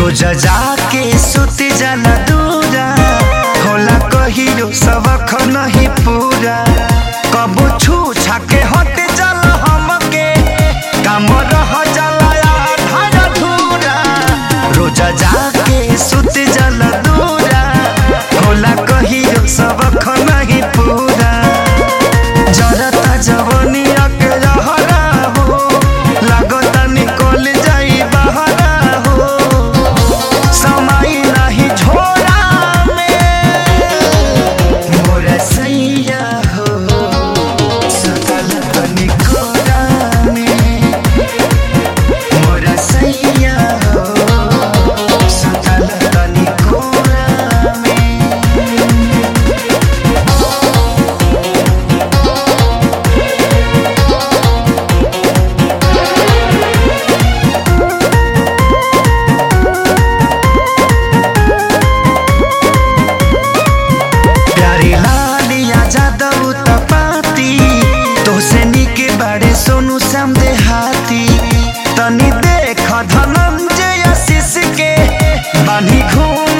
रोज जाके सुत जाला दूरा होला कहियो सबक नहीं पूरा कबो छू छाके हट जाला हमके काम रह जाला आधा अधूरा रोज जाके सुत जाला दूरा होला कहियो सबक नहीं पूरा जरता जवनिया के रहरा हो लागता निकल जाई बहरा हो समय नहीं छोड़ा में मोर सैया हो सकल निकोरा में मोर सैया हो सकल निकोरा में प्यारी लालिया जादव तपाती तोसे निके बाड़े सोनू श्याम देहाती तनी देख धनंजय आशीष के बानी घूम